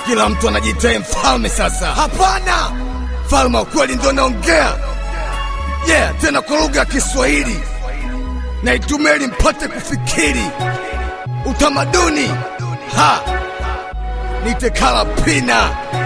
Kila mtu anajitea mfalme sasa. Hapana, mfalme wa kweli ndo naongea. Yeah, tena kwa lugha ya Kiswahili na itumie ili mpate kufikiri utamaduni. Ha, nitekala pina.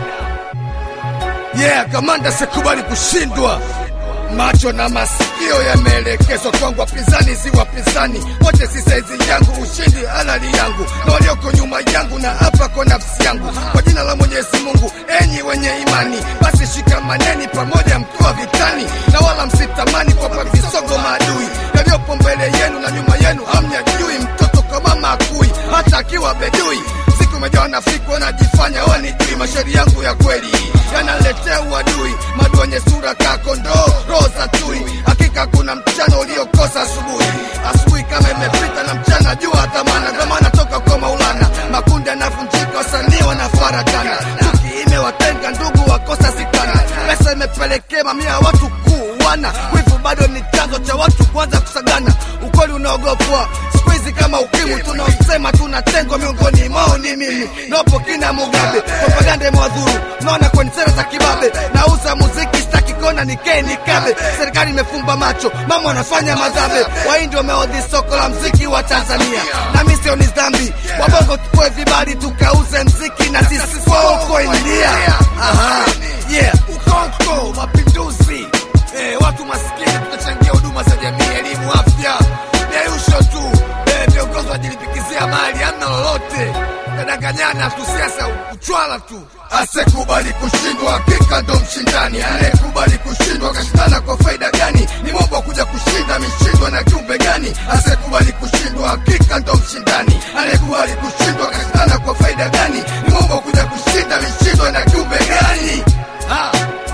Yeah, kamanda sikubali kushindwa. Macho na masikio yameelekezwa kwangu, wapinzani si wapinzani wote, si saizi yangu, ushindi halali yangu na walioko nyuma yangu, na hapa kwa nafsi yangu, kwa jina la Mwenyezi Mungu. Enyi wenye imani, basi shikamaneni pamoja, mkiwa vitani, na wala msitamani kwapa visogo maadui yaliyopo mbele yenu na nyuma yenu, hamnyajui. Mtoto kwa mama akui, hata akiwa bedui siku umejawa na fiku wanajifanya wanijui, mashairi yangu ya kweli yanaletea uadui, madu wenye sura ka kondoo, roho za tui. Hakika kuna mchana uliokosa asubuhi, asubuhi kama imepita na mchana jua tamana, kama natoka kwa Maulana, makundi yanavunjika, wasanii wanafarakana, chuki imewatenga ndugu, wakosa sikana, pesa imepelekea mamia ya watu kuuana, wivu bado ni chanzo cha watu kuanza kusagana, ukweli unaogopwa siku hizi kama ukimwi, tunaosema tunatengwa miongoni mwao ni mimi nopo kina Mugabe, propaganda imewadhuru, naona kwenye sera za kibabe, nauza muziki sitaki kona nikee nikabe, serikali imefumba macho, mama wanafanya madhabe, wahindi wameodhi soko la mziki wa Tanzania, na mimi sio ni dhambi, wabongo tupoe vibali tukauze mziki na sisi kwa huko India. Aha, yeah, ukoko mapinduzi Eh, watu maskini tutachangia huduma za jamii, elimu, afya, deusho tu. Eh, viongozi wajilipikizia mali, hamna lolote, tadanganyana tu, siasa uchwala tu. Asekubali kushindwa, hakika ndo mshindani. Anayekubali kushindwa kashindana kwa faida gani? Ni mombo kuja kushinda, mishindwa na kiumbe gani? Asekubali kushindwa, hakika ndo mshindani. Anayekubali kushindwa kashindana kwa faida gani? Ni mombo kuja kushinda, mishindwa na kiumbe gani? Ah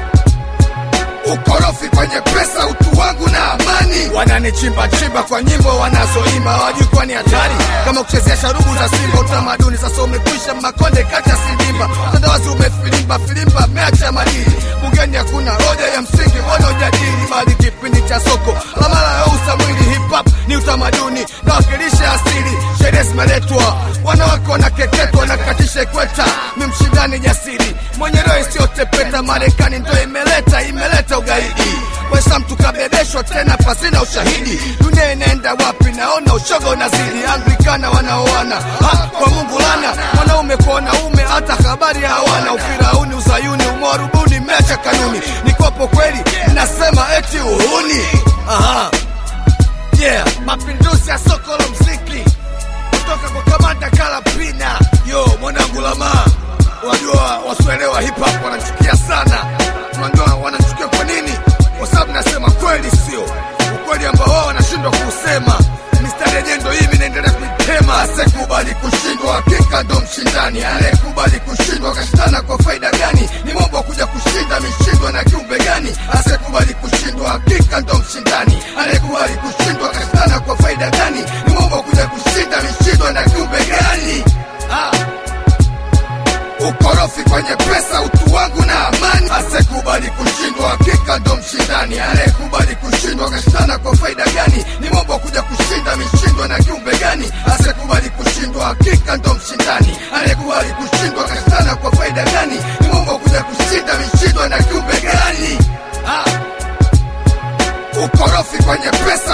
ukorofi kwenye pesa, utu wangu na amani. Wananichimba chimba kwa nyimbo wanazoimba, hawajui kuwa ni hatari kama kuchezea sharubu za Simba. Utamaduni sasa umekwisha, makonde kacha sindimba, utandawazi umefilimba filimba, meacha madili bungeni, hakuna hoja ya msingi wanaojadili, bali kipindi cha soko la mara ya usa mwili. Hip hop ni utamaduni na wakilisha asili, sherehe zimeletwa, wanawake wanakeketwa na katisha ikweta, mi mshindani jasiri mwenye roho isiyotepeta, Marekani ndo imeleta imeleta ugaidi Waislamu tukabebeshwa tena pasina ushahidi. Dunia inaenda wapi? Naona ushoga unazidi. Anglikana wanaoana ha, kwa Mungu lana, wanaume kwa wanaume, hata habari hawana. Ufirauni, uzayuni, umwarubuni, meacha kanuni. Nikopo kweli, nasema eti uhuni. Aha. Yeah, mapinduzi ya soko la mziki kutoka kwa kamanda Kalapina. Yo mwanangu Lamaa, wajua wasuelewa hip hop wanachukia sana. Unajua wanachukia kwa nini? Kwa sababu nasema kweli, sio ukweli ambao wao wanashindwa kuusema. Mistari yenyewe ndo hii, mimi naendelea kuitema. Asekubali kushindwa, hakika ndo mshindani. Anayekubali kushindwa kashindana kwa faida gani? Ni mambo ya kuja kushinda, mishindwa na kiumbe gani? Asekubali kushindwa, hakika ndo mshindani. Anayekubali kushindwa kashindana kwa faida gani? Ni mambo ya kuja kushinda, mishindwa na kiumbe gani? ah. ukorofi kwenye pesa, utu wangu na amani. Asekubali kushindwa, hakika ndo mshindani. Anayekubali kushindwa kashindana kwa faida gani? Ni mambo kuja kushinda, mishindwa na kiumbe gani? Asekubali kushindwa, hakika ndo mshindani. Anayekubali kushindwa kashindana kwa faida gani? Ni mambo kuja kushinda, mishindwa na kiumbe gani? ah. ukorofi kwenye pesa